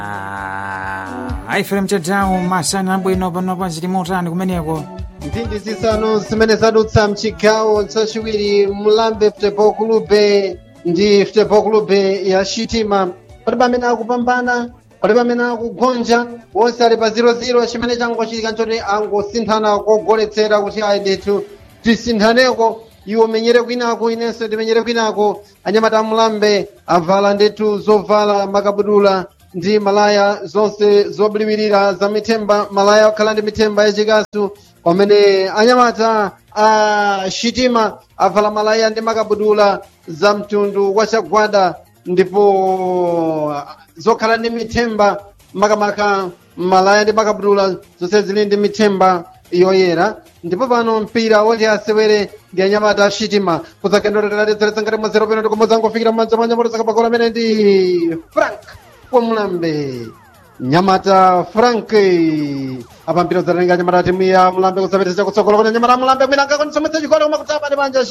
aifere mtedzawo masana abwino panopa zili motani kumeneko mphindi zisanu zimene zadutsa mchigawo chachiwiri mulambe futebol clube ndi futebol clube ya shitima palibe amene akupambana palibe amene akugonja wonse ali pa 00 chimene changochitika nchoti angosinthana kogoletsera kuti ayi ndithu tisinthaneko iwo menyere kwinako inenso ndimenyere kwinako anyamata amulambe avala ndithu zovala makabudula ndi malaya zonse zobiliwirira za mithemba malaya okhala ndi mithemba yachikasu pamene anyamata a shitima avala malaya ndi makabudula za mtundu wa chagwada ndipo zokhala ndi mithemba makamaka malaya ndi makabudula zonse zili ndi mithemba yoyera ndipo pano mpira woti asewere ndi anyamata ashitima kudzakendoreradzeresa ngati mwazero peno ndikomozangofikira mmanja mwa nyamata zakapakola amene ndi frank wamulambe nyamata frank apa mpira udzatenga nyamata timu ya mulambe kusapitisa kutsogola kuti nyamata mulambe mwina angakonisometsa chigoli koma kutapa ndi manja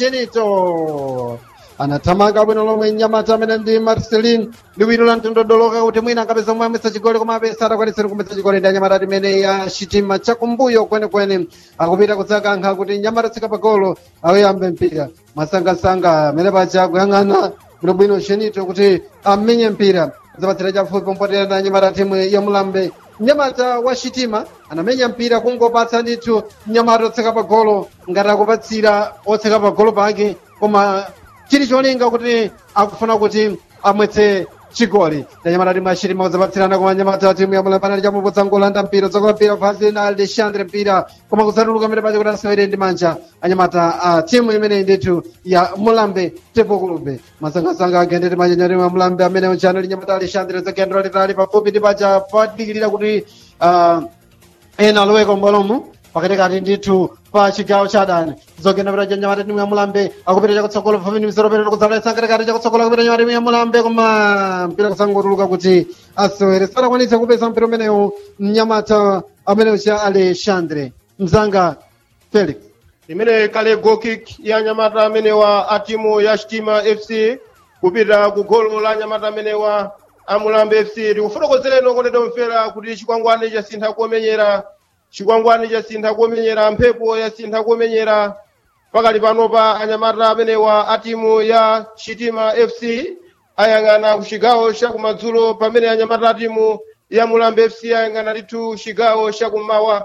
shenito anathamanga bwino lomwe nyamata amene ndi marcelin liwiro la mtondodoloka kuti mwina angapeza omwe amwetsa chigoli koma apesa atakwanisira kumwetsa chigoli ndi anyamata timene ya shitima chakumbuyo kwenekwene akupita kudzakankha kuti nyamata tsika pagolo awoyambe mpira masangasanga amene paja akuyang'ana bwinobwino shenito kuti amenye mpira zapatsira chafupi pompotera na nyamata timu ya mulambe mnyamata wa shitima anamenya mpira kungopatsa ndithu mnyamata otseka pagolo ngati akupatsira otseka pagolo pake koma chili cholinga kuti akufuna kuti amwetse chigoli ndanyamata timu yashitima kudzapatsirana koma nyamata timu ya mulambe anali chamupotsa ngolanda mpira udzakola mpira pasi na alexandre mpira koma kudzatuluka mbere pache kuti asewere ndi manja anyamata a timu imeneyi ndithu ya mulambe tepo kulube masangasanga agendete manyanyatimu ya mulambe amene uchano ali nyamata alexandre zagendera litali pafupi ndi paja padikirira kuti ah, ena aloweko mbolomo pakatikati ndithu pa chigawo cha adani zogenda pita nyamata timu ya mulambe akupita chakutsogolo pafupi ndi misoro peno kudzalesa katikati chakutsogolo akupita nyamata timu ya mulambe koma mpira kusangotuluka kuti asewere sadakwanitse kupeza mpira umenewu mnyamata amene ucha alexandre mzanga felix imene kale gokik ya nyamata amenewa a timu ya shitima fc kupita ku golo la nyamata amenewa a mulambe fc tikufotokozereni kondedwa mfera kuti chikwangwani chasintha kuomenyera chikwangwani chasintha kuomenyera mphepo yasintha kuomenyera pakali panopa anyamata amenewa a timu ya shitima fc ayang'ana ku chigawo chakumadzulo pamene anyamata a timu ya mulambe fc ayang'ana ndithu chigawo chakummawa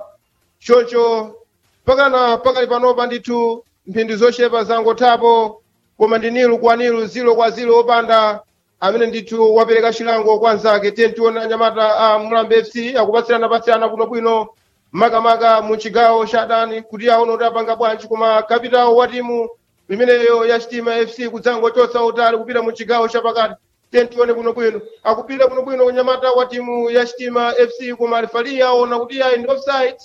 choncho pakana pakali panopa ndithu mphindi zochepa zangothapo koma ndi nilu kwa nilu zilo kwa zilo opanda amene ndithu wapereka chilango kwa nzake tiye tione anyamata a mulambe fc akupatsirana-patsirana bwinobwino makamaka mu chigawo cha adani kuti aone kuti apanga bwanji koma kapitawo wa timu imeneyo ya chitima fc kudzangochotsa utali kupita mu chigawo chapakati tiye tione bwinobwino akupita bwinobwino kunyamata wa timu ya chitima fc koma alifali aona kuti ayi ndi offside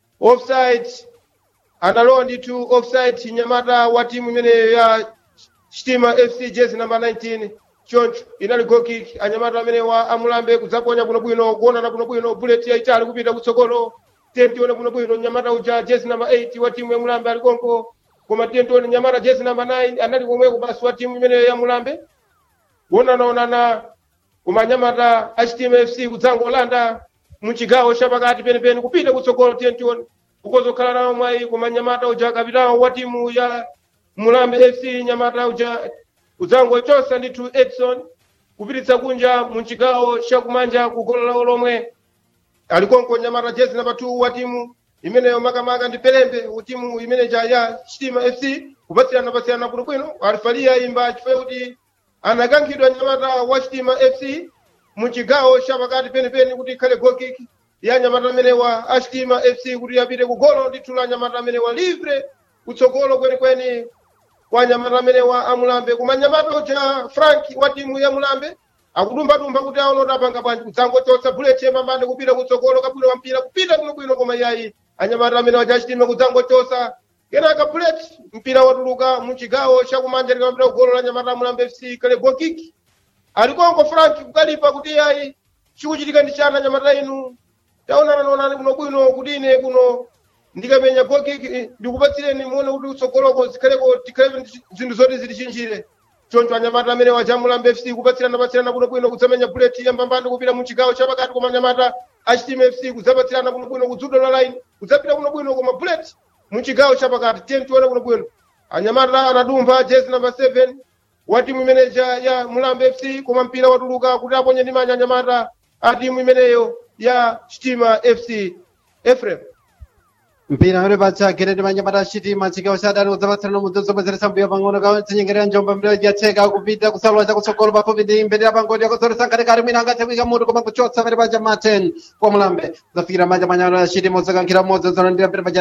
offside analowa ndithu offside nyamata wa timu imeneyo ya chitima fc jezi namba 19 choncho inali goal kick anyamata amene wa amulambe kudzaponya bwinobwino kuonana bwinobwino bullet yaitali kupita kutsogolo tiye tione bwinobwino nyamata uja jezi namba 8 wa timu ya mulambe ali konko koma tiye tione nyamata jezi namba 9 anali komweko basi wa timu imeneyo ya mulambe kuonanaonana koma anyamata a chitima fc kudzangolanda mu chigawo chapakati penipeni kupita kutsogolo tiye tione kukozokhala nawo mwayi koma nyamata uja kapitawo wa timu ya mulambe fc nyamata uja udzangochosa ndithu edson kupititsa kunja mu chigawo chakumanja ku golo lawo lomwe alikonko nyamata jezi namba 2 wa timu imeneyo makamaka ndi pelembe timu imeneja ya chitima fc kupatsirana patsirana bwinobwino alifalia imba chifukwa kuti anakankhidwa nyamata wa chitima fc mu chigawo chapakati penipeni kuti ikhale gokiki ya nyamata amenewa a chitima fc kuti apite ku golo ndithu la nyamata amenewa livre kutsogolo kwenikweni kwa nyamata amenewa a mulambe koma nyamata uja frank wa timu ya mulambe akudumbatumba kuti aone kuti apanga bwanji kudzangochotsa bullet yemambande kupita kutsogolo kabwino wa mpira kupita bwinobwino koma iyayi anyamata amenewa chachitima kudzangochosa kenaka bullet mpira watuluka mu chigawo chakumanja likamapita kugolo la nyamata a mulambe fc kale gokiki alikonko frank kukalipa kuti iyayi chikuchitika ndi chana nyamata inu taonana naonani kuno bwino kuti ine kuno ndikamenya gokiki ndikupatsireni muone kuti utsogoloko zikhaleko tikhale zinthu zoti zitichinjire choncho anyamata amene waja mulambe fc kupatsirana patsirana bwinobwino kudzamenya buleti yambambani kupita mu chigawo chapakati koma anyamata achitima fc kudzapatsirana bwinobwino kudzudo la line kudzapita bwinobwino koma buleti mu chigawo chapakati tiye tione bwinobwino anyamata anadumpha jezi namba 7 wa timu imeneja ya mulambe fc koma mpira watuluka kuti aponye ndi manja anyamata a timu imeneyo ya chitima fc efrem mpira uri pachageredi manyamata achitima chigawo cha adani udzapatsirana mudzozomwezeresa mbuyo pang'ono katinyengerera njomba mbira yacheka kupita kusalwa chakutsogolo pafupi ndi mbendera pangodi yakudzoresa nkatikati mwina angathewika mutu koma kuchotsa pere paja maten kwa mulambe udzafikira manja manyamata achitima udzakankhira mmodzi udzalandira mbere paja